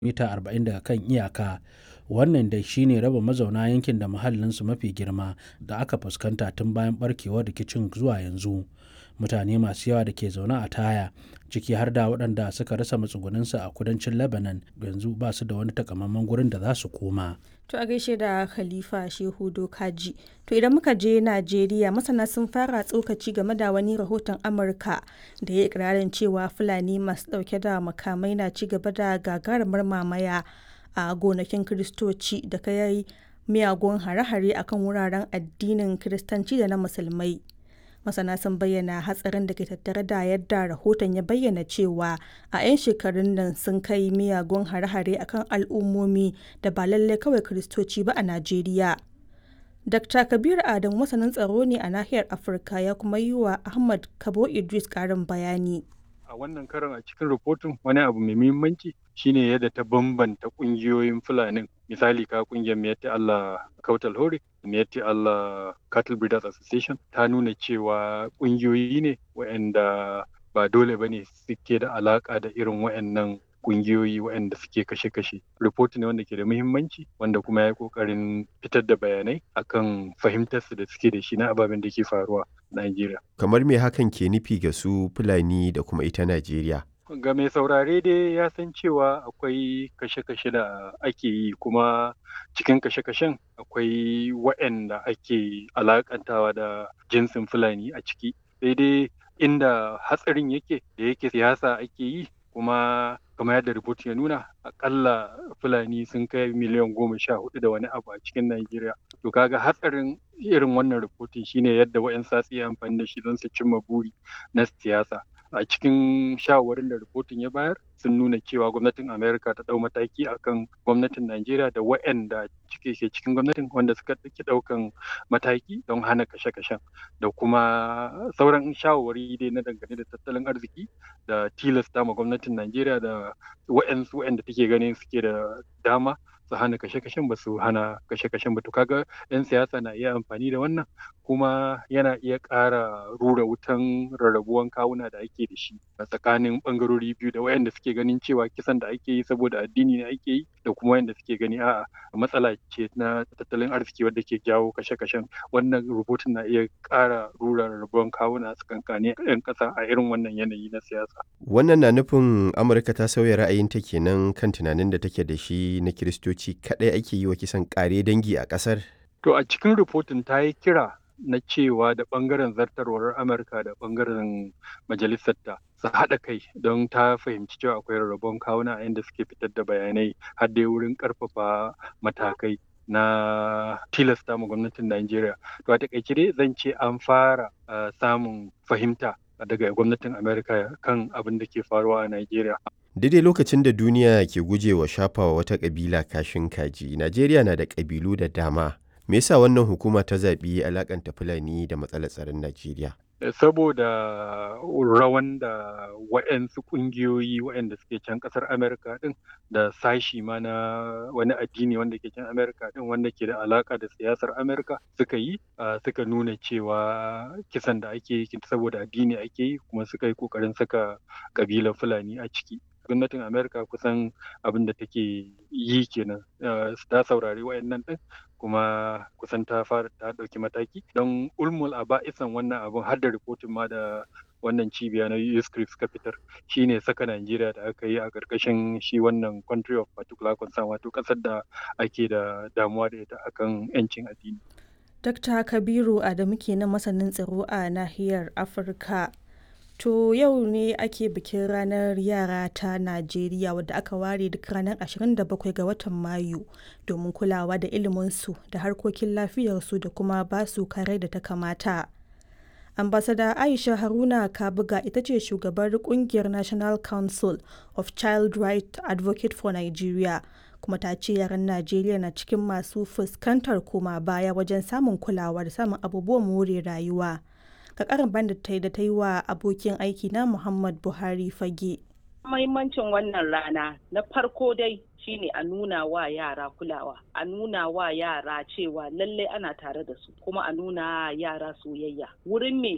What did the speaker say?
mita 40 daga kan iyaka wannan dai shine raba mazauna yankin da muhallinsu mafi girma da aka fuskanta tun bayan barkewar rikicin zuwa yanzu mutane masu yawa da ke zaune a taya ciki har da waɗanda suka rasa matsugunansu a kudancin lebanon yanzu ba su da wani takamaiman gurin da za su koma To a gaishe da Khalifa Shehu Dokaji. To idan muka je Najeriya masana sun fara tsokaci game da wani rahoton Amurka da ya ikirarin cewa Fulani masu ɗauke da makamai na ci gaba da gagarumar mamaya a gonakin Kiristoci da kai miyagun hare-hare akan wuraren addinin Kiristanci da na Musulmai. masana sun bayyana hatsarin da ke tattare da yadda rahoton ya bayyana cewa a 'yan shekarun nan sun kai miyagun hare-hare akan al'ummomi da ba lallai kawai kiristoci ba a najeriya dr kabir adam masanin tsaro ne a nahiyar afirka ya kuma yi wa ahmad kabo idris karin bayani a wannan karon a cikin rahoton wani abu mai muhimmanci shine yadda ta bambanta kungiyoyin fulanin misali ka kungiyar miyatti Allah Kautal Hore miyatti Allah Cattle Breeders Association ta nuna cewa kungiyoyi ne waɗanda ba dole bane suke da alaka da irin waɗannan kungiyoyi waɗanda suke kashe-kashe. Report ne wanda ke da muhimmanci wanda kuma ya yi ƙoƙarin fitar da bayanai akan fahimtarsu da suke da shi na ababen da ke faruwa a Najeriya. Kamar me hakan ke nufi ga su Fulani da kuma ita Najeriya? ga mai saurare dai ya san cewa akwai kashe-kashe da ake yi kuma cikin kashe-kashen akwai waɗanda ake alakantawa da jinsin fulani a ciki sai dai inda hatsarin yake da yake siyasa ake yi kuma kamar yadda rubut ya nuna akalla fulani sun kai miliyan goma sha hudu da wani abu a cikin Najeriya. To kaga hatsarin irin wannan rubutun shine yadda wa'yan satsi amfani da shi don su cimma buri na siyasa. a cikin shawarwarin da rahoton ya bayar sun nuna cewa gwamnatin amerika ta dau mataki akan gwamnatin najeriya da waɗanda cike ke cikin gwamnatin wanda suka ɗauki ɗaukan mataki don hana kashe-kashen da kuma sauran shawarwari dai na dangane da tattalin arziki da tilasta ma gwamnatin najeriya da waɗansu waɗanda take ganin suke da dama su hana kashe-kashen ba su hana kashe-kashen ba to kaga 'yan siyasa na iya amfani da wannan kuma yana iya ƙara rura wutan rarrabuwan kawuna da ake da shi a tsakanin ɓangarori biyu da wayanda suke ganin cewa kisan da ake yi saboda addini ne ake yi da kuma wayanda suke gani a'a matsala ce na tattalin arziki wadda ke jawo kashe-kashen wannan rubutun na iya ƙara rura rarrabuwan kawuna a tsakankanin 'yan ƙasa a irin wannan yanayi na siyasa. Wannan na nufin Amurka ta sauya ra'ayinta kenan kan tunanin da take da shi na Kiristoci kaɗai ake yi wa kisan ƙare dangi a ƙasar? To a cikin rahoton ta yi kira na cewa da ɓangaren zartarwar Amurka da ɓangaren majalisarta su haɗa kai don ta fahimci cewa akwai rarrabon kawuna a inda suke fitar da bayanai har dai wurin ƙarfafa matakai na tilasta ma gwamnatin Najeriya. To a taƙaice dai zan ce an fara samun fahimta daga gwamnatin Amerika kan abin da ke faruwa a Najeriya. Daidai lokacin da duniya ke gujewa shafawa wata ƙabila kashin kaji, Najeriya na da ƙabilu da dama. Me yasa wannan hukuma ta zaɓi alakanta Fulani da matsalar tsaron Najeriya? Saboda rawan da waɗansu ƙungiyoyi waɗanda suke can ƙasar Amerika ɗin da sashi ma na wani addini wanda ke can Amerika ɗin wanda ke da alaƙa da siyasar Amerika suka yi suka nuna cewa kisan da ake yi saboda addini ake yi kuma suka yi ƙoƙarin saka ƙabilar Fulani a ciki. gwamnatin amerika kusan abin da take yi kenan ta saurari wayannan din kuma kusan ta fara ta ɗauki mataki don ulmul a ba'isan wannan abin har da rikotin ma da wannan cibiya na USCRIP suka fitar shine saka Najeriya da aka yi a ƙarƙashin shi wannan country of particular concern wato ƙasar da ake da damuwa da ita akan 'yancin addini. Dr. Kabiru Adamu kenan masanin tsaro a nahiyar Afirka. To yau ne ake bikin ranar yara ta Najeriya wadda aka ware duk ranar 27 ga watan Mayu domin kulawa da iliminsu da harkokin lafiyarsu da kuma basu kare da ta kamata. Ambasada Aisha Haruna Kabuga ita ce shugabar kungiyar National Council of Child Right Advocate for Nigeria kuma ta ce yaran Najeriya na cikin masu fuskantar koma baya wajen samun kulawa da samun abubuwan more rayuwa. ga karin bandit ta yi da ta yi wa abokin aiki na Muhammad Buhari fage. Mahimmancin wannan rana na farko dai shine a nuna wa yara kulawa, a nuna wa yara cewa lallai ana tare da su, kuma a nuna yara soyayya. Wurin me